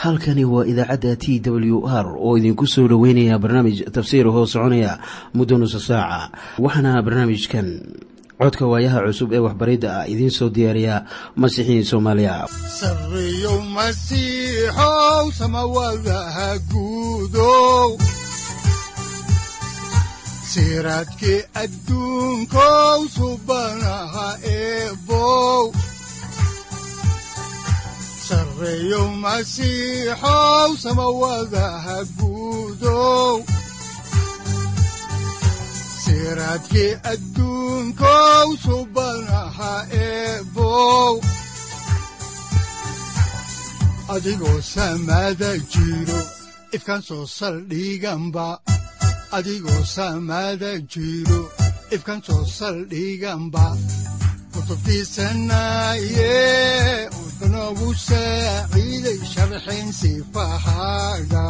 halkani waa idaacadda t w r oo idinku soo dhoweynaya barnaamij tafsiir hoo soconaya muddo nusa saaca waxaana barnaamijkan codka waayaha cusub ee waxbaridda ah idiin soo diyaariya masiixiin soomaaliya siraadki adduunkow subanaha eebow sareeyow masiixow samawadaha guudow siraadki adduunkow subanaha eebow adigoo samaada jiro ifkan soo saldhiganba adigoo saamaada jiro ifkan soo saldhiganba kutubtiisanaaye wuxunogu saaciiday sharxin sifahaaga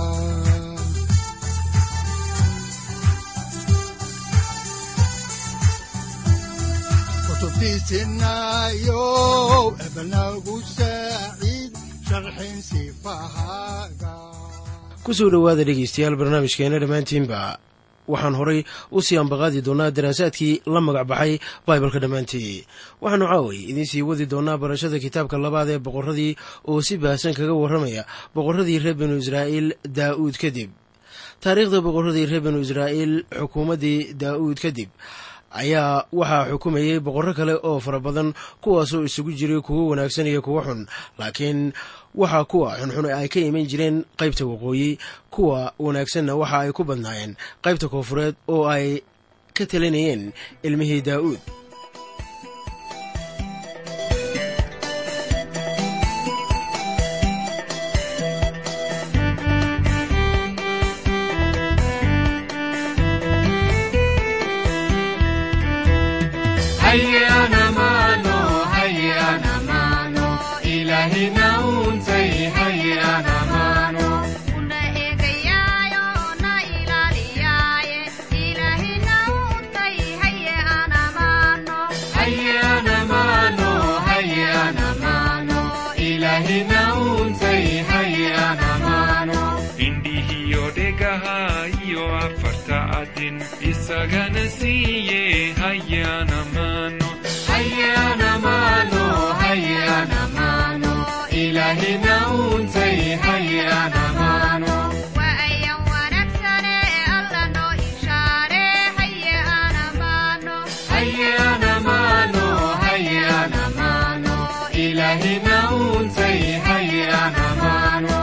kutubtiisinaayo ebnagu saaciid sharxin sifahaaga kusoo dhowaada dhegeystayaal barnaamijkeena dhammaantiinba waxaan horay u sii ambaqaadi doonnaa daraasaadkii la magac baxay baibalka dhammaantii waxaanu caaway idiin sii wadi doonnaa barashada kitaabka labaad ee boqorradii oo si baahsan kaga warramaya boqorradii reer binu israa'iil daa'uud kadib taariikhda boqorradii reer binu israa'iil xukuumaddii daa'uud kadib ayaa waxaa xukumayay boqorro kale oo fara badan kuwaasoo isugu jiray kuwo wanaagsan iyo kuwo xun laakiin waxaa kuwa xunxun ay ka iman jireen qaybta waqooyi kuwa wanaagsanna waxa ay ku badnaayeen qaybta koofureed oo ay ka talinayeen ilmihii daa'uud isagana siiye hayana mano hayana mano hayana mano ilahina untay hayana mano waayan wanaagsane alla noo ishaare hayana mano hayana mano hayana mano ilahina untay hayana mano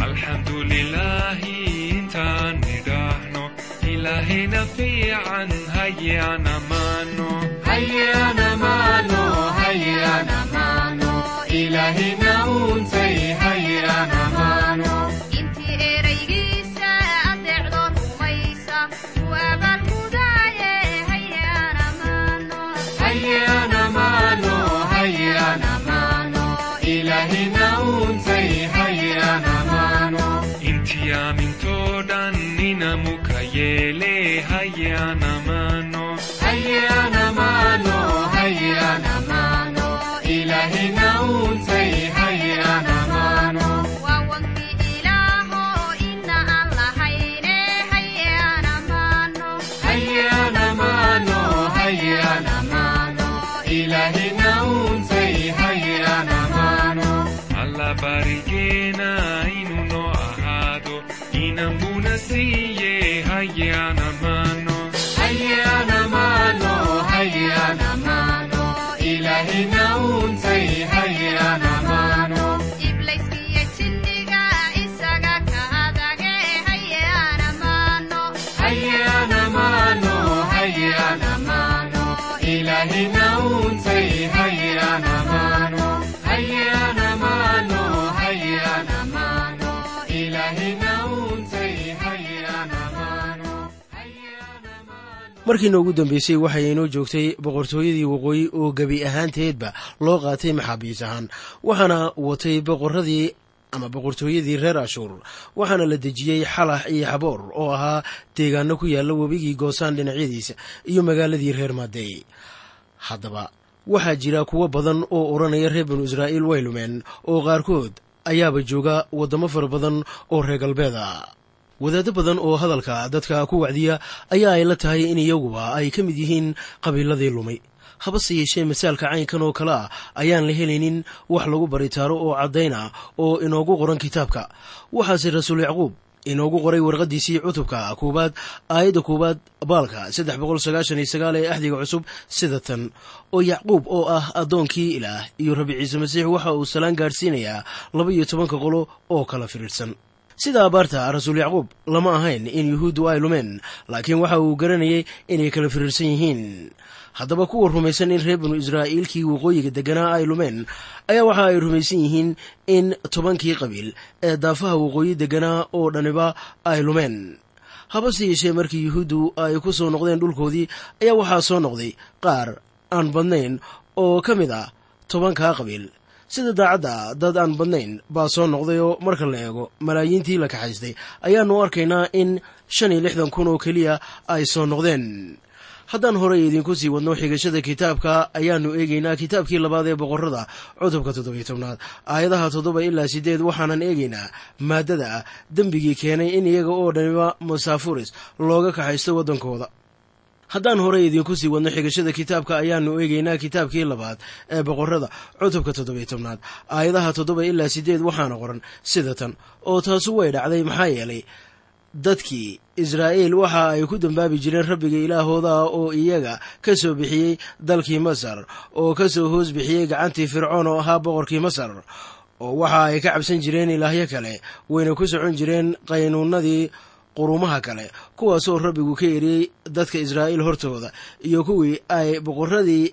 alxamdulilahi intaan nidhaahno ilahina fiican hayana mano hayana mano hayana mano ilahina untay hayana mano intii eraygiisa adeecdo rumaysa waabaan mudaaye hayana mano hayana mano hayana mano ilahina untay hayana mano intii aamintoo dhan inamuka yeele hayana mano hayana mano hayana mano ilahina untay hayana mano waa wankii ilaaho ina aan lahayne hayana mano hayana mano hayana mano ilahina untay hayana mano alla barigeena inuu noo ahaado inanbuna siiye hayana mano hayana mano hayana mano ilahina untay hayana mano iblayskiyo jinniga isaga ka adage hayana mano hayana mano hayana mano ilahina untay hayana mano hayana mano hayana mano ilahina untay hayana mano markiina ugu dambeysay waxay inoo joogtay boqortooyadii waqooyi oo gebi ahaanteedba loo qaatay maxaabiis ahaan waxaana watay boqoradii ama boqortooyadii reer ashuur waxaana la dejiyey xalax iyo xaboor oo ahaa deegaano ku yaalla webigii goosaan dhinacyadiisa iyo magaaladii reer maadeey haddaba waxaa jira kuwo badan oo odhanaya reer banu israa'iil way lumeen oo qaarkood ayaaba jooga waddamo fara badan oo reer galbeeda wadaaddo badan oo hadalka dadka ku wacdiya ayaa ay la tahay in iyaguba ay ka mid yihiin qabiiladii lumay habase yeeshee masaalka caynkan oo kale ah ayaan la helaynin wax lagu baritaaro oo caddayna oo inoogu qoran kitaabka waxaase rasuul yacquub inoogu qoray warqaddiisii cutubka koowaad aayadda koowaad baalka saddex boqol sagaashan iyo sagaal ee axdiga cusub sida tan oo yacquub oo ah addoonkii ilaah iyo rabi ciise masiix waxa uu salaan gaadhsiinayaa laba iyo tobanka qolo oo kala firiirsan sida abaarta rasuul yacquub lama ahayn in yuhuuddu ay lumeen laakiin waxa uu garanayay inay kala firiirsan yihiin haddaba kuwa rumaysan in reer binu israa'iilkii waqooyiga degganaa ay lumeen ayaa waxa ay rumaysan yihiin in tobankii qabiil ee daafaha waqooyi degganaa oo dhaniba ay lumeen habase yeeshee markii yuhuuddu ay ku soo noqdeen dhulkoodii ayaa waxaa soo noqday qaar aan badnayn oo ka mid ah tobankaa qabiil sida daacadda dad aan badnayn baa soo noqday oo marka la eego malaayiintii la kaxaystay ayaannu arkaynaa in shan iyo lixdan kun oo keliya ay soo noqdeen haddaan horey idinku sii wadno xigashada kitaabka ayaannu eegaynaa kitaabkii labaad ee boqorrada cutubka toddobiyo tobnaad aayadaha toddoba ilaa siddeed waxaanan eegaynaa maaddada ah dembigii keenay in iyaga oo dhaniba masaafuris looga kaxaysto waddankooda haddaan horey idinku sii wadno xigashada kitaabka ayaannu eegaynaa kitaabkii labaad ee boqorrada cutubka toddobiyo tobnaad aayadaha toddoba ilaa siddeed waxaana qoran sida tan oo taasu way dhacday maxaa yeelay dadkii israa'iil waxa ay ku dembaabi jireen rabbiga ilaahooda ah oo iyaga ka soo bixiyey dalkii masar oo ka soo hoos bixiyey gacantii fircoon oo ahaa boqorkii masar oo waxa ay ka cabsan jireen ilaahyo kale wayna ku socon jireen qaynuunadii qurumaha kale kuwaasoo rabbigu ka eriyey dadka israa'iil hortooda iyo kuwii ay boqorradii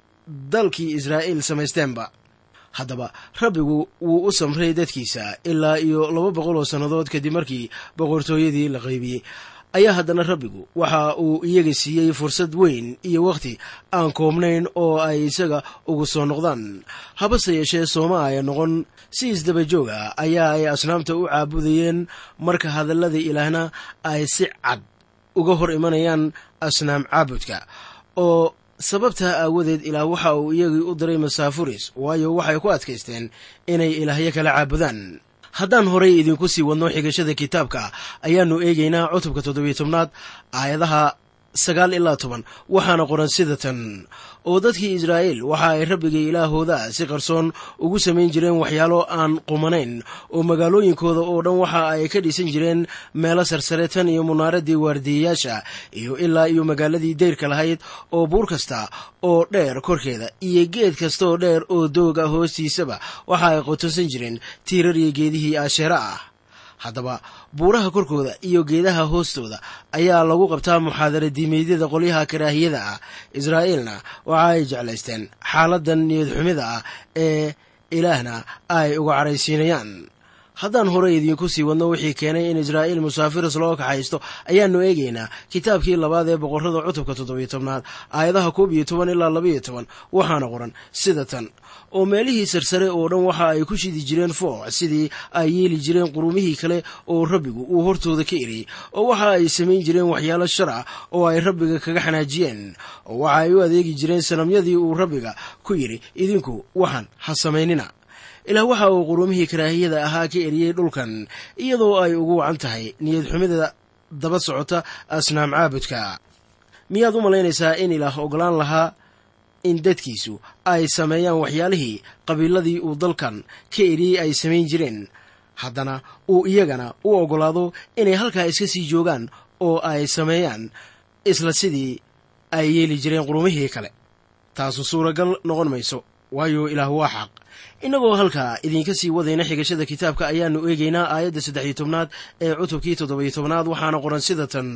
dalkii israa'iil samaysteenba haddaba rabbigu wuu u samray dadkiisa ilaa iyo laba boqol oo sannadood kadib markii boqortooyadii la qaybiyey ayaa haddana rabbigu waxa uu iyaga siiyey fursad weyn iyo wakhti aan koobnayn oo ay isaga ugu soo noqdaan habase yeeshee sooma aya noqon si isdaba joog ah ayaa ay asnaamta u caabudayeen marka hadallada ilaahna ay si cad uga hor imanayaan asnaam caabudka oo sababtaa aawadeed ilaah waxa uu iyagii u diray masaafuris waayo waxay ku adkaysteen inay ilaahyo kala caabudaan haddaan horey idinku sii wadno xigashada kitaabka ayaannu eegaynaa cutubka toddobiyo tobnaad aayadaha sagaal ilaa toban waxaana qoran sida tan oo dadkii israa'iil waxa ay rabbiga ilaahooda si qarsoon ugu samayn jireen waxyaalo aan qumanayn oo magaalooyinkooda oo dhan waxa ay ka dhisan jireen meelo sarsare tan iyo munaaradii waardiyayaasha iyo ilaa iyo magaaladii dayrka lahayd oo buur kasta oo dheer korkeeda iyo geed kasta oo dheer oo dooga hoostiisaba waxa ay qotonsan jireen tiirar iyo geedihii aasheera ah haddaba buuraha korkooda iyo geedaha hoostooda ayaa lagu qabtaa muxaadara diimeedyada qolyaha karaahiyada ah israa'iilna waxa ay jeclaysteen xaaladan niyad xumida ah ee ilaahna ay uga caraysiinayaan haddaan horey idiinku sii wadno wixii keenay in israa'iil musaafiris loo kaxaysto ayaannu eegaynaa kitaabkii labaad ee boqorrada cutubka toddobiyo tobnaad aayadaha koob iyo toban ilaa labaiyo toban waxaana qoran sida tan oo meelihii sarsare oo dhan waxa ay ku shidi jireen fooc sidii ay yeeli jireen qurumihii kale oo rabbigu uu hortooda ka eriyey oo waxa ay samayn jireen waxyaalo shar ah oo ay rabbiga kaga xanaajiyeen oo waxa ay u adeegi jireen sanamyadii uu rabbiga ku yidhi idinku waxaan ha samaynina ilaah waxa uu qurumihii karaahiyada ahaa ka eriyey dhulkan iyadoo ay ugu wacan tahay niyad xumida daba socota asnaam caabudka miyaad u malaynaysaa in ilaah ogolaan lahaa in dadkiisu ay sameeyaan waxyaalihii qabiiladii uu dalkan ka eriyey ay samayn jireen haddana uu iyagana u oggolaado inay halkaa iska sii joogaan oo ay sameeyaan isla sidii ay yeeli jireen qurumihii kale taasu suuragal noqon mayso waayo ilaah waa xaq innagoo halkaa idinka sii wadayna xigashada kitaabka ayaannu eegaynaa aayadda saddex iyo tobnaad ee cutubkii toddobiyo tobnaad waxaana qoran sida tan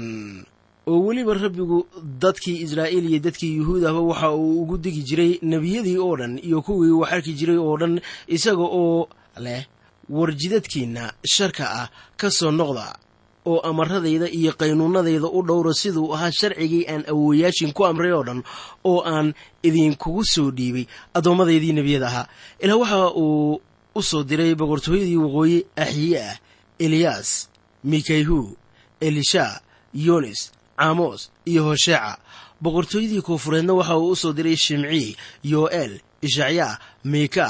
oo weliba rabbigu dadkii israa'iil iyo dadkii yuhuud ahba waxa uu ugu digi jiray nebiyadii oo dhan iyo kuwii wax arki jiray oo dhan isaga oo leh warjidadkiinna sharka ah ka soo noqda oo amaradayda iyo qaynuunadayda u dhowra siduu ahaa sharcigii aan awooyaashin ku amray oo dhan oo aan idinkugu soo dhiibay addoommadaydii nebiyada ahaa ilaa waxa uu u soo diray boqortooyadii waqooyi axyiye ah eliyaas mikayhu elisha yonis caamos iyo hosheeca boqortooyadii koofureedna waxa uu u soo diray shimcii yo'eel ishacyaa miikaah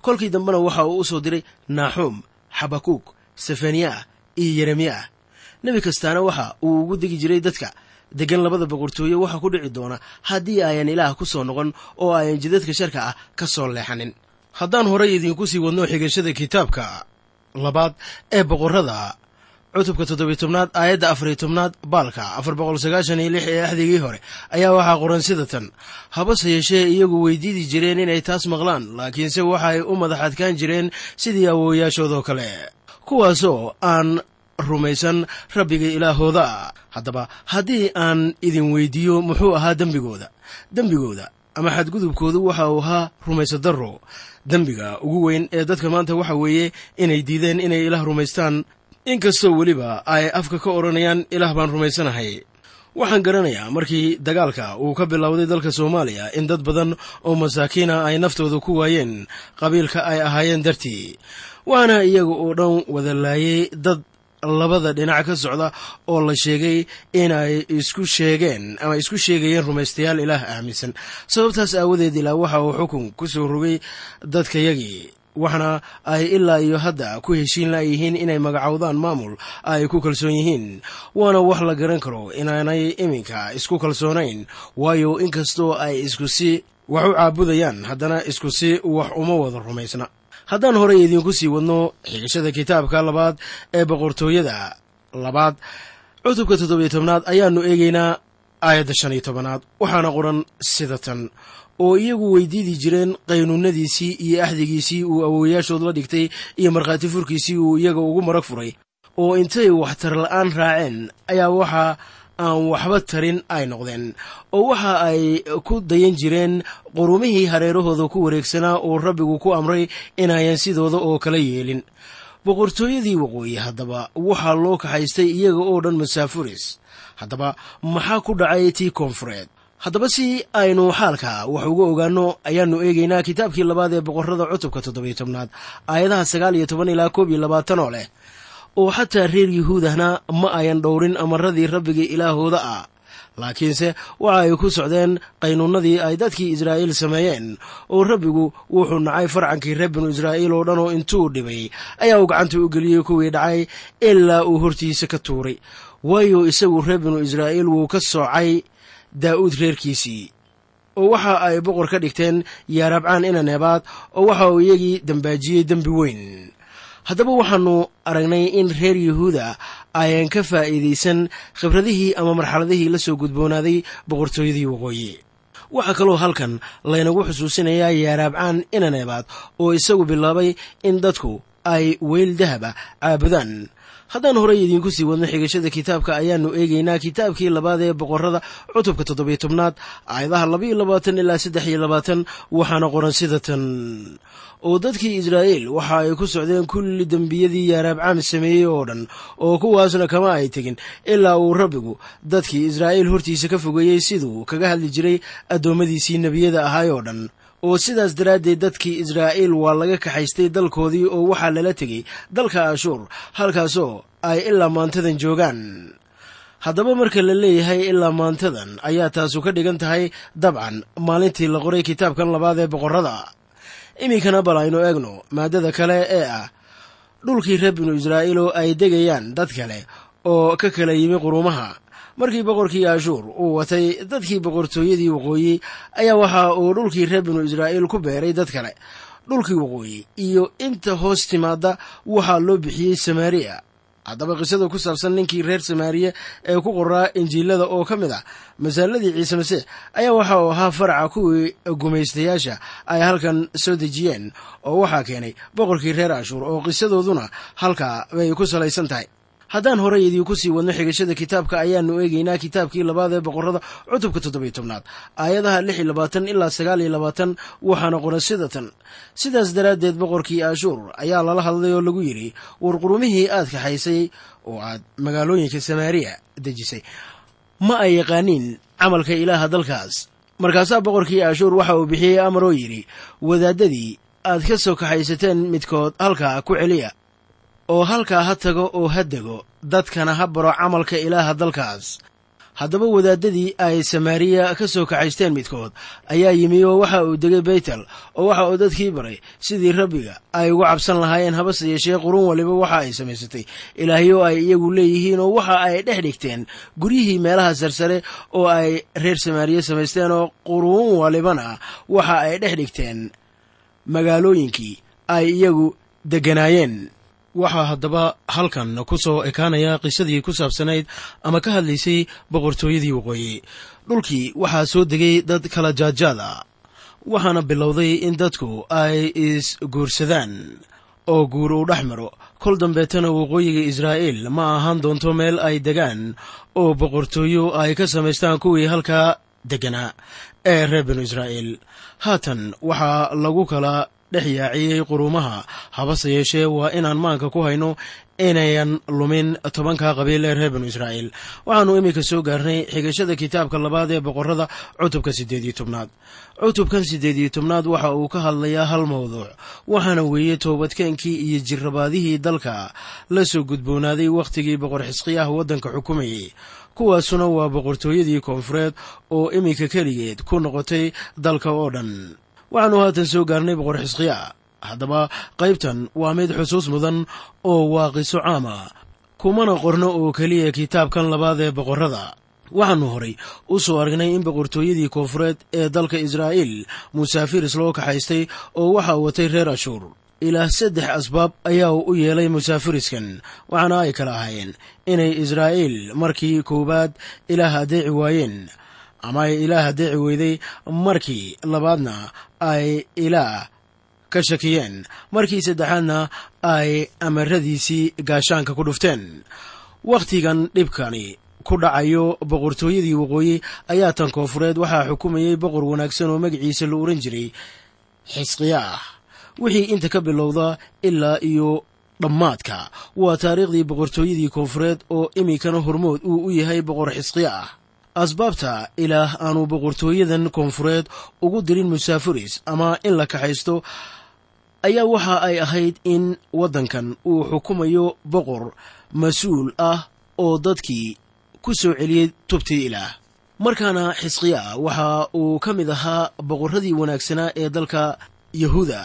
kolkii dambena waxa uu u soo diray naaxuum xabakuug sefaniyaah iyo yeremiyaah nebi kastaana waxa uu ugu degi jiray dadka deggan labada boqortooye waxaa ku dhici doona haddii ayan ilaah ku soo noqon oo ayan jidadka sharka ah ka soo leexanin haddaan horay idiinku sii wadno xigashada kitaabka labaad ee boqorrada cutubka toddobiy tobnaad aayadda afariy tobnaad baalka afar boqol sagaashan iyo lix ee axdigii hore ayaa waxaa qoran sida tan habase yeeshee iyagu weydiidi jireen inay taas maqlaan laakiinse waxa ay u madax adkaan jireen sidii awoowayaashoodoo kale kuwaasoo aan rumaysan rabbiga ilaahooda haddaba haddii aan idin weydiiyo muxuu ahaa dembigooda dembigooda ama xadgudubkoodu waxa uu ahaa rumaysadaro dembiga ugu weyn ee dadka maanta waxa weeye inay diideen inay ilaah rumaystaan inkastoo weliba ay afka ka odhanayaan ilaah baan rumaysanahay waxaan garanayaa markii dagaalka uu ka bilowday dalka soomaaliya in dad badan oo masaakiina ay naftooda ku waayeen qabiilka ay ahaayeen dartii waana iyaga oo dhan wada laayay dad labada dhinac ka socda oo la sheegay inay isku sheegeen ama isku sheegayeen rumaystayaal ilaah aaminsan sababtaas aawadeed ilaa waxa uu xukun ku soo rogay dadkayagii waxna ay ilaa iyo hadda ku heshiin layihiin inay magacowdaan maamul ay ku kalsoon yihiin waana wax la garan karo inaanay iminka isku kalsoonayn waayo inkastoo ay isku si wax u caabudayaan haddana isku si wax uma wada rumaysna haddaan horey idiinku sii wadno xigashada kitaabka labaad ee boqortooyada labaad cutubka toddobiyo tobnaad ayaannu eegaynaa aayadda shan iyo tobanaad waxaana qoran sida tan oo iyagu weydiidi jireen qaynuunadiisii iyo axdigiisii uu awoowayaashood la dhigtay iyo markhaati furkiisii uu iyaga ugu marag furay oo intay waxtar la'aan raaceen ayaa waxa aan waxba tarin ay noqdeen oo waxa ay ku dayan jireen qurumihii hareerahooda ku wareegsanaa oo rabbigu ku amray inayan sidooda oo kala yeelin boqortooyadii waqooyi haddaba waxaa loo kaxaystay iyaga oo dhan masaafuris haddaba maxaa ku dhacay tii koonfureed haddaba si aynu xaalka wax uga ogaanno ayaannu eegaynaa kitaabkii labaad ee boqorrada cutubka toddobiyo tobnaad aayadaha sagaal iyo toban ilaa koob iyo labaatan oo leh oo xataa reer yuhuudahna ma ayan dhowrin amaradii rabbiga ilaahooda ah laakiinse waxa ay ku socdeen qaynuunnadii ay dadkii israa'iil sameeyeen oo rabbigu wuxuu nacay farcankii reer binu israa'iil oo dhan oo intuu dhibay ayaa uu gacanta u geliyey kuwii dhacay ilaa uu hortiisa ka tuuray waayo isagu reer binu israa'iil wuu ka soocay daa'uud reerkiisii oo waxa ay boqor ka dhigteen yaarabcaan ina neebaad oo waxa uu iyagii dambaajiyey dembi weyn haddaba waxaannu aragnay in reer yuhuuda ayan ka faa'iidaysan khibradihii ama marxaladihii la soo gudboonaaday boqortooyadii waqooyi waxaa kaloo halkan laynagu xusuusinayaa yaaraabcaan ina neebaad oo isagu bilaabay in dadku ay weyl dahaba caabudaan haddaan horey idiinku sii wadno xigashada kitaabka ayaannu eegaynaa kitaabkii labaad ee boqorrada cutubka toddobiyo tobnaad aayadaha labaiyo labaatan ilaa saddex iyo labaatan waxaana qoran sida tan oo dadkii israa'iil waxa ay ku socdeen kulli dembiyadii yaaraabcaam sameeyey oo dhan oo kuwaasna kama ay tegin ilaa uu rabbigu dadkii israa'iil hortiisa ka fogeeyey siduu kaga hadli jiray addoommadiisii nebiyada ahaay oo dhan oo sidaas daraaddeed dadkii israa'iil waa laga kaxaystay dalkoodii oo waxaa lala tegey dalka ashuur halkaasoo ay ilaa maantadan joogaan haddaba marka la leeyahay ilaa maantadan ayaa taasu ka dhigan tahay dabcan maalintii la qoray kitaabkan labaad ee boqorrada iminkana bal aynu eegno maaddada kale ee ah dhulkii reer binu israa'iil oo ay degayaan dad kale oo ka kala yimi qurumaha markii boqorkii ashuur uu watay dadkii boqortooyadii waqooyi ayaa waxa uu dhulkii reer binu israa'iil ku beeray dad kale dhulkii waqooyi iyo inta hoos timaadda waxaa loo bixiyey samaariya haddaba qisada ku saabsan ninkii reer samaariya ee ku qoraa injiilada oo ka mid ah masaaladii ciise masiix ayaa waxa uu ahaa faraca kuwii gumaystayaasha ay halkan soo dejiyeen oo waxaa keenay boqorkii reer ashuur oo qisadooduna halkaa bay ku salaysan tahay haddaan horey idiinku sii wadno xigashada kitaabka ayaannu eegaynaa kitaabkii labaad ee boqorrada cutubka toddobiyo tobnaad aayadaha lix iyo labaatan ilaa sagaal iyo labaatan waxaana qoran sida tan sidaas daraaddeed boqorkii ashuur ayaa lala hadlay oo lagu yidhi war qurumihii aad kaxaysay oo aad magaalooyinka samaariya dejisay ma ay yaqaaniin camalka ilaaha dalkaas markaasaa boqorkii ashuur waxa uu bixiyey amar oo yidhi wadaaddadii aad ka soo kaxaysateen midkood halkaa ku celiya oo halkaa ha tago oo ha dego dadkana ha baro camalka ilaaha dalkaas haddaba wadaadadii ay samaariya ka soo kaxaysteen midkood ayaa yimi oo waxa uu degay beytel oo waxa uu dadkii baray sidii rabbiga ay uga cabsan lahaayeen habase yeeshee qurun waliba waxa ay samaysatay ilaahyo ay iyagu leeyihiin oo waxa ay dhex dhigteen guryihii meelaha sarsare oo ay reer samaariya samaysteen oo quruun walibana waxa ay dhex dhigteen magaalooyinkii ay iyagu degganaayeen waxaa haddaba halkan ku soo ekaanaya qisadii ku saabsanayd ama ka hadlaysay boqortooyadii waqooyi dhulkii waxaa soo degay dad kala jaadjaada waxaana bilowday in dadku ay is-guursadaan oo guur uu dhex maro kol dambeetana waqooyiga israa'iil ma ahaan doonto meel ay degaan oo boqortooyo ay ka samaystaan kuwii halkaa degganaa ee reer binu israa'iil haatan waxaa lagu kala dhex yaaciyey quruumaha habase yeeshee waa inaan maanka ku hayno inayan lumin tobanka qabiil ee reer binu israa'iil waxaannu iminka soo gaarnay xigashada kitaabka labaad ee boqorrada cutubka siddeed iyo tobnaad cutubkan siddeed iyo tobnaad waxa uu ka hadlayaa hal mawduuc waxaana weeye toobadkeenkii iyo jirrabaadihii dalka la soo gudboonaaday wakhtigii boqor xisqiyaha waddanka xukumayay kuwaasuna waa boqortooyadii koonfureed oo iminka keligeed ku noqotay dalka oo dhan waxaannu haatan soo gaarnay boqor xisqiya haddaba qaybtan waa mid xusuus mudan oo waa qiso caama kumana qorno oo keliya kitaabkan labaad ee boqorrada waxaannu horay u soo aragnay in boqortooyadii koonfureed ee dalka israa'iil musaafiris loo kaxaystay oo waxa uu watay reer ashuur ilaa saddex asbaab ayaa u yeelay musaafiriskan waxaana ay kala ahaayeen inay israa'iil markii koowaad ilaah addeeci waayeen ama ay ilaah addeeci weyday markii labaadna ay ilaah ka shakiyeen markii saddexaadna ay amaradiisii gaashaanka ku dhufteen wakhtigan dhibkani ku dhacayo boqortooyadii waqooyi ayaa tan koonfureed waxaa xukumayey boqor wanaagsan oo magaciisa la ohan jiray xisqiyaah wixii inta ka bilowda ilaa iyo dhammaadka waa taariikhdii boqortooyadii koonfureed oo iminkana hormood uu u yahay boqor xisqiyaah asbaabta ilaah aanu boqortooyadan koonfureed ugu dirin musaafiris ama in la kaxaysto ayaa waxa ay ahayd in waddankan uu xukumayo boqor mas-uul ah oo dadkii ku soo celiyey tubtii ilaah markaana xisqiya waxa uu ka mid ahaa boqorradii wanaagsanaa ee dalka yahuuda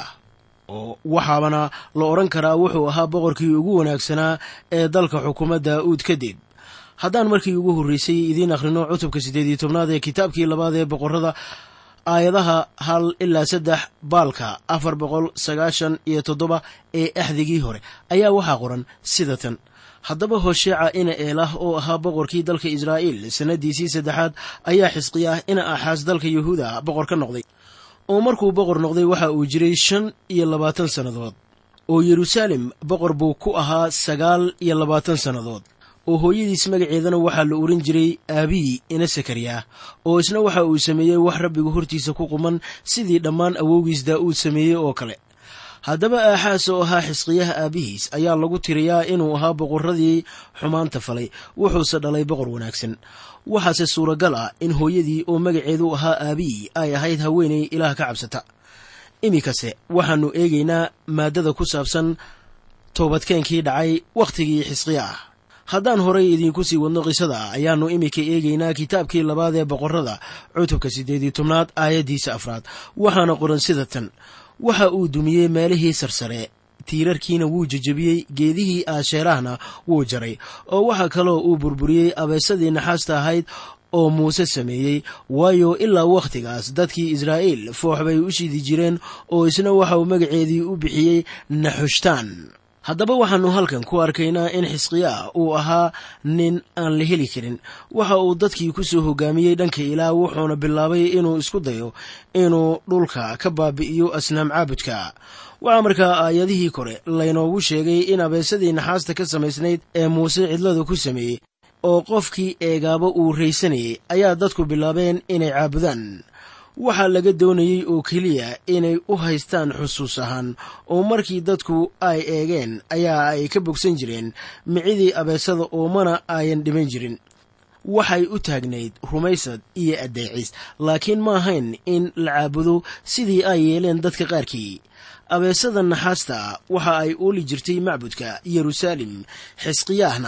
oo waxaabana la odhan karaa wuxuu ahaa boqorkii ugu wanaagsanaa ee dalka xukuma daa'uud kadib haddaan markii ugu horreysay idiin akhrino cutubka siddeed iyo tobnaad ee kitaabkii labaad ee boqorrada aayadaha hal ilaa saddex baalka afar boqol sagaashan iyo toddoba ee axdigii hore ayaa waxaa qoran sida tan haddaba hosheeca ina eelah oo ahaa boqorkii dalka israa'iil sannadiisii saddexaad ayaa xisqiyaah ina axaas dalka yahuuda boqor ka noqday oo markuu boqor noqday waxa uu jiray shan iyo labaatan sannadood oo yeruusaalem boqor buu ku ahaa sagaal iyo labaatan sannadood oo hooyadiis magaceedana waxaa la ohan jiray aabiyi ina sakariyah oo isna waxa uu sameeyey wax rabbigu hortiisa ku quman sidii dhammaan awowgiis daa'uud sameeyey oo kale haddaba aaxaas oo ahaa xisqiyaha aabbihiis ayaa lagu tiriyaa inuu ahaa boqorradii xumaanta falay wuxuuse dhalay boqor wanaagsan waxaase suuragal ah in hooyadii oo magaceedu ahaa aabiyi ay ahayd haweenay ilaah ka cabsata iminkase waxaannu eegaynaa maaddada ku saabsan toobadkeenkii dhacay wakhtigii xisqiya ah haddaan horay idiinku sii wadno qisada ayaannu iminka eegaynaa kitaabkii labaad ee boqorrada cutubka siddeed iyo tobnaad aayaddiisa afraad waxaana qoran sida tan waxa uu dumiyey meelihii sarsare tiirarkiina wuu jejebiyey geedihii aasheerahna wuu jaray oo waxaa kaloo uu burburiyey abeesadii naxaasta ahayd oo muuse sameeyey waayo ilaa wakhtigaas dadkii israa'iil foox bay u shidi jireen oo isna waxa uu magaceedii u bixiyey naxushtaan haddaba waxaannu halkan ku arkaynaa in xisqiyaa uu ahaa nin aan la heli karin waxa uu dadkii ku soo hogaamiyey dhanka ilaah wuxuuna bilaabay inuu isku dayo inuu dhulka ka baabi'iyo asnaam caabudka waxaa markaa aayadihii kore laynoogu sheegay in abeesadii naxaasta ka samaysnayd ee muuse cidlada ku sameeyey oo qofkii eegaaba uu raysanayay ayaa dadku bilaabeen inay caabudaan waxaa laga doonayey oo keliya inay u haystaan xusuus ahaan oo markii dadku ay eegeen ayaa ay ka bogsan jireen micidii abeesada oo mana ayan dhiman jirin waxay u taagnayd rumaysad iyo addeecis laakiin ma ahayn in la caabudo sidii ay yeeleen dadka qaarkii abeesada naxaasta waxa ay ooli jirtay macbudka yeruusaalem xisqiyaahna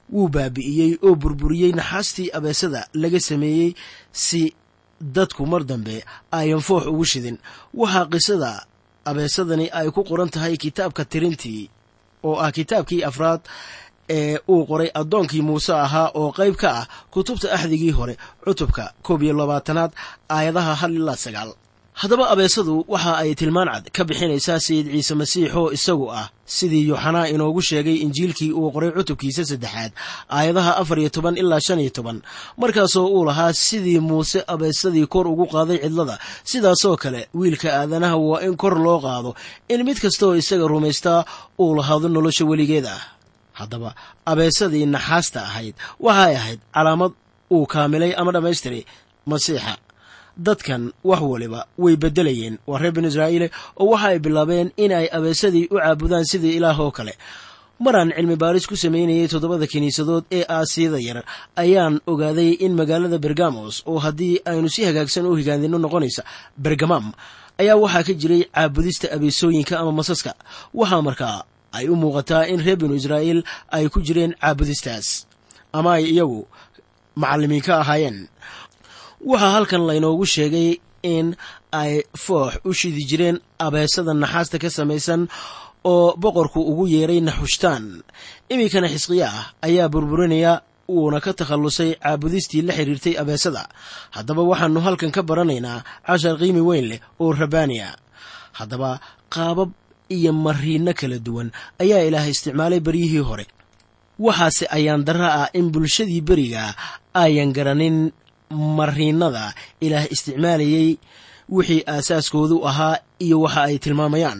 wuu baabi'iyey oo burburiyey naxaastii abeesada laga sameeyey si dadku mar dambe ayan foox ugu shidin waxaa qisada abeesadani ay ku qoran tahay kitaabka tirintii oo ah kitaabkii afraad ee uu qoray addoonkii muuse ahaa oo qayb ka ah kutubta axdigii hore cutubka koob iyo labaatanaad aayadaha hal ilaa sagaal haddaba abeesadu waxa ay tilmaan cad ka bixinaysaa sayid ciise masiix oo isagu ah sidii yuuxanaa inoogu sheegay injiilkii uu qoray cutubkiisa saddexaad aayadaha afar iyo toban ilaa shan iyo toban markaasoo uu lahaa sidii muuse abeesadii kor ugu qaaday cidlada sidaasoo kale wiilka aadanaha waa in kor loo qaado in mid kastaoo isaga rumaystaa uu lahaado nolosha weligeed ah haddaba abeesadii naxaasta ahayd waxay ahayd calaamad uu kaamilay ama dhammaystiray masiixa dadkan wax waliba way beddelayeen waa reer binu israa'iile oo waxa ay bilaabeen in ay abeesadii u caabudaan sidii ilaah oo kale maraan cilmi baaris ku samaynayay toddobada kiniisadood ee aasiyada yar ayaan ogaaday in magaalada bergamos oo haddii aynu si hagaagsan u higaandino noqonaysa bergamam ayaa waxaa ka jiray caabudista abeesooyinka ama masaska waxaa markaa ay u muuqataa in reer binu israa'iil ay ku jireen caabudistaas ama ay iyagu macallimiin ka ahaayeen waxaa halkan laynoogu sheegay in ay foox u shidi jireen abeesada naxaasta ka samaysan oo boqorku ugu yeeray naxushtaan iminkana xisqiya ah ayaa burburinaya uuna ka takhallusay caabudistii la xidhiirtay abeesada haddaba waxaannu halkan ka baranaynaa cashar qiimi weyn leh oo rabaaniya haddaba qaabab iyo mariinno kala duwan ayaa ilaah isticmaalay beryihii hore waxaase ayaan darra ah in bulshadii beriga ayan garanin mariinada ilaah isticmaalayey wixii aasaaskoodu ahaa iyo waxa ay tilmaamayaan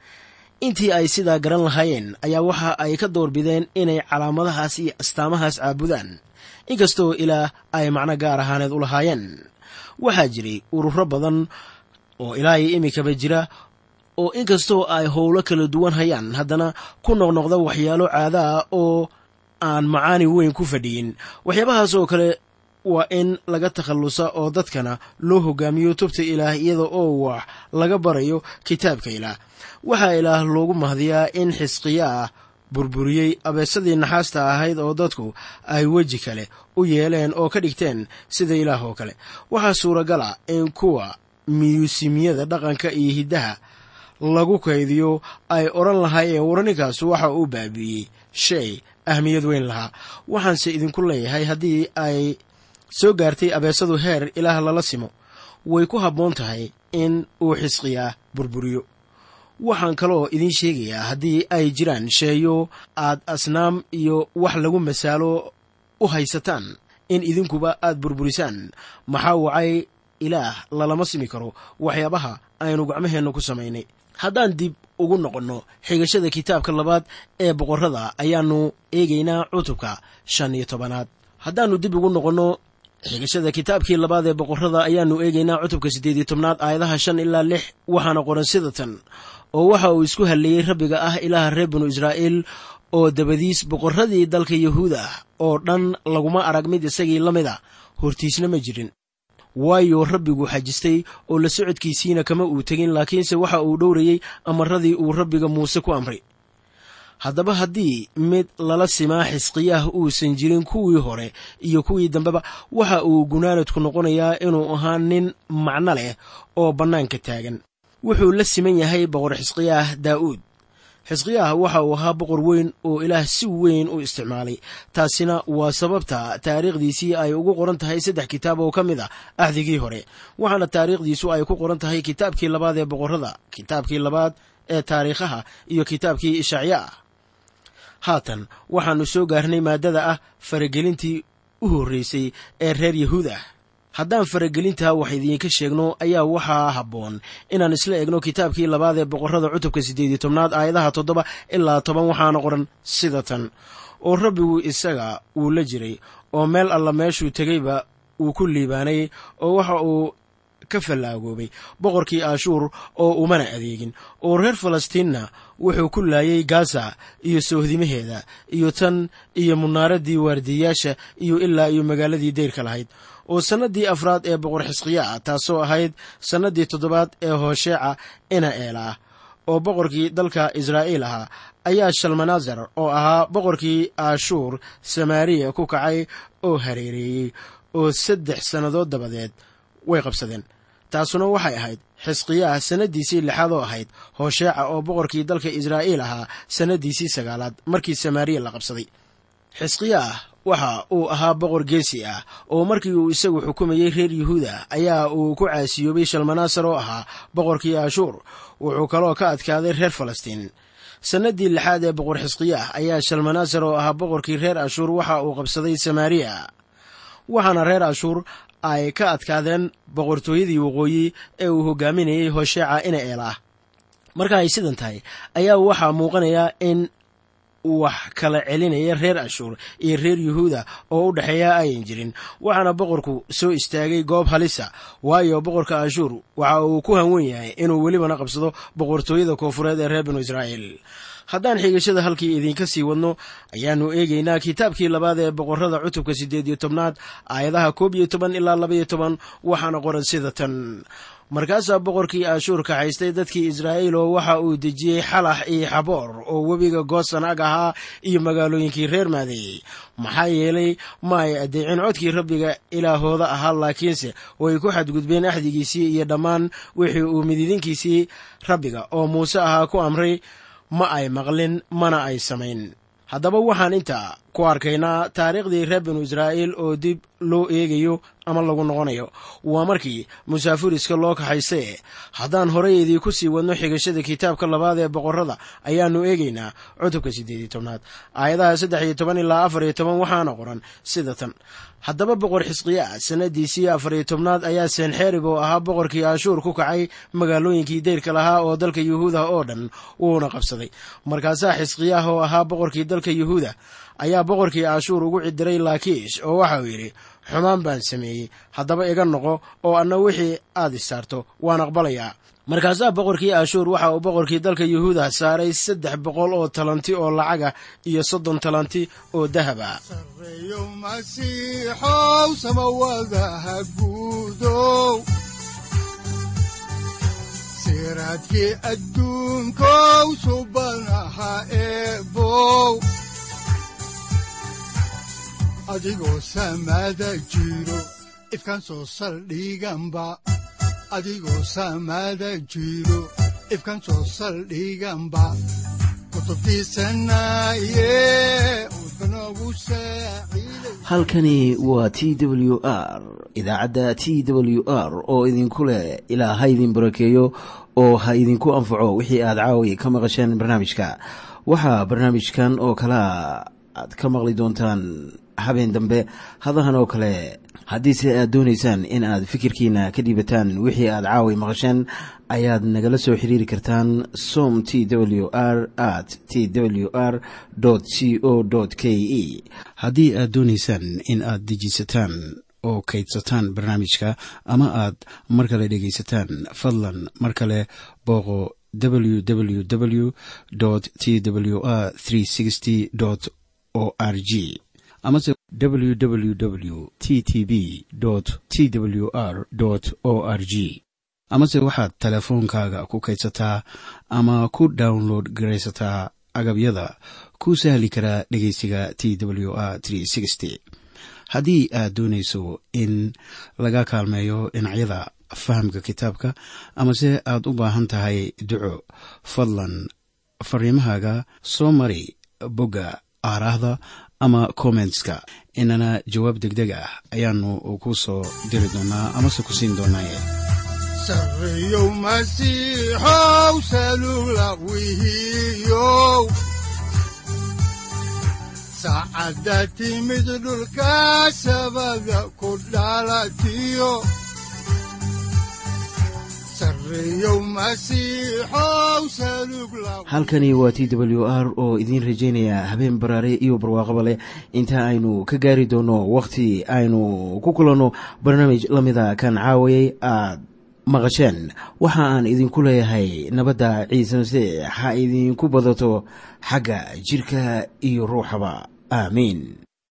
intii ay sidaa garan lahaayeen ayaa waxa ay ka doorbideen inay calaamadahaas iyo astaamahaas caabudaan inkastoo ilaah ay macno gaar ahaaneed u lahaayeen waxaa jiray ururo badan oo ilaahay iminkaba jira oo inkastoo ay howlo kala duwan hayaan haddana ku noqnoqda waxyaalo caada ah oo aan macaani weyn ku fadhiyin waxyaabahaas oo kale waa in laga takhallusa oo dadkana loo hogaamiyo tubta ilaah iyada oo wax laga barayo kitaabka ilaah waxaa ilaah loogu mahdiyaa in xisqiya ah burburiyey abeesadii naxaasta ahayd oo dadku ay weji kale u yeeleen oo ka dhigteen sida ilaah oo kale waxaa suuragal ah in kuwa miyuusimyada dhaqanka iyo hiddaha lagu kaydiyo ay odhan lahaayeen warninkaas waxa uu baabi'iyey shay ahmiyad weyn lahaa waxaanse idinku leeyahay haddii ay soo gaartay abeesadu heer ilaah lala simo way ku habboon tahay in uu xisqiyaa burburiyo waxaan kaloo idiin sheegayaa haddii ay jiraan sheeyo aad asnaam iyo wax lagu masaalo u haysataan in idinkuba aad burburisaan maxaa wacay ilaah lalama simi karo waxyaabaha aynu gacmaheenna ku samaynay haddaan dib ugu noqonno xigashada kitaabka labaad ee boqorrada ayaannu eegaynaa cutubka shan iyo tobanaad haddaannu dib ugu noqonno xigashada kitaabkii labaad ee boqorrada ayaannu eegaynaa cutubka siddeed iyo tobnaad aayadaha shan ilaa lix waxaana qoran sida tan oo waxa uu isku halleeyey rabbiga ah ilaaha reer binu israa'iil oo dabadiis boqorradii dalka yahuuda oo dhan laguma arag mid isagii la mid a hortiisna ma jirin waayo rabbigu xajistay oo la socodkiisiina kama uu tegin laakiinse waxa uu dhowrayey amarradii uu rabbiga muuse ku amray haddaba haddii mid lala simaa xisqiyaah uusan jirin kuwii hore iyo kuwii dambeba waxa uu gunaanadku noqonayaa inuu ahaa nin macno leh oo bannaanka taagan wuxuu la siman yahay boqor xisqiyaah daa'uud xisqiyaah waxa uu ahaa boqor weyn oo ilaah si weyn u isticmaalay taasina waa sababta taariikhdiisii ay ugu qoran tahay saddex kitaab oo ka mid ah axdigii hore waxaana taariikhdiisu ay ku qoran tahay kitaabkii labaad ee boqorrada kitaabkii labaad ee taariikhaha iyo kitaabkii ishacya ah haatan waxaannu soo gaarnay maaddada ah faragelintii u horreysay ee reer yahuud ah haddaan faragelintaa wax idiinka sheegno ayaa waxaa habboon inaan isla egno kitaabkii labaad ee boqorrada cutubka siddeed iyo tobnaad aayadaha toddoba ilaa toban waxaana qoran sida tan oo rabbigu isaga wuu la jiray oo meel alla meeshuu tegeyba wuu ku liibaanay oo waxa uu ka fallaagoobay boqorkii ashuur oo umana adeegin oo reer falastiinna wuxuu ku laayay gaza iyo soohdimaheeda iyo tan iyo munaaraddii waardiyayaasha iyo ilaa iyo magaaladii dayrka lahayd oo sannaddii afraad ee boqor xisqiya ah taasoo ahayd sannaddii toddobaad ee hoosheeca ina eela ah oo boqorkii dalka israa'iil ahaa ayaa shalmanasar oo ahaa boqorkii ashuur samaariya ku kacay oo hareereeyey oo saddex sannadood dabadeed way qabsadeen taasuna waxay ahayd xisqiyaah sannaddiisii lixaad oo ahayd hoosheeca oo boqorkii dalka israa'iil ahaa sannaddiisii sagaalaad markii samaariya la qabsaday xisqiyaah waxa uu ahaa boqor geesi ah oo markii uu isagu xukumayey reer yuhuuda ayaa uu ku caasiyoobay shalmanaasar oo ahaa boqorkii ashuur wuxuu kaloo ka adkaaday reer falastiin sannaddii lixaad ee boqor xisqiyaah ayaa shalmanaasar oo ahaa boqorkii reer ashuur waxa uu qabsaday samaariya waxaana reer ashuur ay ka adkaadeen boqortooyadii waqooyi ee uu hogaaminayey hosheeca ina eelaah marka ay sidan tahay ayaa waxaa muuqanaya in wax kala celinaya reer ashuur iyo reer yuhuuda oo u dhexeeya ayan jirin waxaana boqorku soo istaagay goob halisa waayo boqorka ashuur waxa uu ku hanwen yahay inuu welibana qabsado boqortooyada koofureed ee reer binu israa'iil haddaan xigashada halkii idiinka sii wadno ayaannu eegaynaa kitaabkii labaad ee boqorrada cutubka siddeed iyo tobnaad aayadaha koob iyo toban ilaa labaiyo toban waxaana qoran sida tan markaasaa boqorkii ashuur kaxaystay dadkii israa'iil oo waxa uu dejiyey xalax iyo xaboor oo webiga goosan ag ahaa iyo magaalooyinkii reer maadeeyey maxaa yeelay ma ay addeecin codkii rabbiga ilaahooda ahaa laakiinse way ku xadgudbeen axdigiisii iyo dhammaan wixii uu mididinkiisii rabbiga oo muuse ahaa ku amray ma ay maqlin mana ay samayn haddaba waxaan intaa ku arkaynaa taariikhdii reer binu israa'iil oo dib loo eegayo ama lagu noqonayo waa markii musaafuriska loo kaxaystay haddaan horay idiinku sii wadno xigashada kitaabka labaad ee boqorrada ayaannu eegaynaa cutubka siddeed iyo tobnaad aayadaha saddex iyo toban ilaa afar iyo toban waxaana qoran sida tan haddaba boqor xisqiyaa sannadiisii afar iyo tobnaad ayaa senxerib oo ahaa boqorkii ashuur ku kacay magaalooyinkii dayrka lahaa oo dalka yuhuuda oo dhan wuuna qabsaday markaasaa xisqiyaah oo ahaa boqorkii dalka yuhuuda ayaa boqorkii ashuur ugu cidiray laakiish oo waxauu yidhi xumaan baan sameeyey haddaba iga noqo oo anna wixii aad isaarto waan aqbalayaa markaasaa boqorkii ashuur waxa uu boqorkii dalka yuhuuda saaray saddex boqol oo talanti oo lacaga iyo soddon talanti oo dahaba sareeyo masiixow samawadaha guudow siraadkii adduunkow subanaha eebow adigoo samada jiro ifkan soo saldhiganba adigoo samada jiro ifkan soo saldhiganba halkani waa t w r idaacadda t w r oo idinku leh ilaa ha idin barakeeyo oo ha idinku anfaco wixii aad caawi ka maqasheen barnaamijka waxaa barnaamijkan oo kalaa aad ka maqli doontaan habeen dambe hadahan oo kale haddiise aad doonaysaan in aad fikirkiina ka dhiibataan wixii aad caawi maqasheen ayaad nagala soo xiriiri kartaan som t w r at t w r c o k e haddii aad doonaysaan in aad dejiisataan oo kaydsataan barnaamijka ama aad mar kale dhegaysataan fadlan mar kale booqo www t w r o r g amase www t t b t w r o r g amase waxaad teleefoonkaaga ku kaydsataa ama ku download garaysataa agabyada ku sahli karaa dhegeysiga t w r haddii aad doonayso in laga kaalmeeyo dhinacyada fahamka kitaabka amase aad u baahan tahay duco fadlan fariimahaaga soo mari bogga aaraahda ama kommentska inana jawaab degdeg ah ayaanu ku soo diri doonaa amase ku siin doonaaye sareeyow masiixow salula wihiyow saacadda timid dhulka sabada ku dhalatiyo sareeyow masiixow salug la halkani waa t w r oo idiin rajaynaya habeen baraare iyo barwaaqaba leh inta aynu ka gaari doono wakhti aynu ku kulanno barnaamij la mida kan caawayay aad maqasheen waxa aan idinku leeyahay nabadda ciise masiix ha idinku badato xagga jidhka iyo ruuxaba aamiin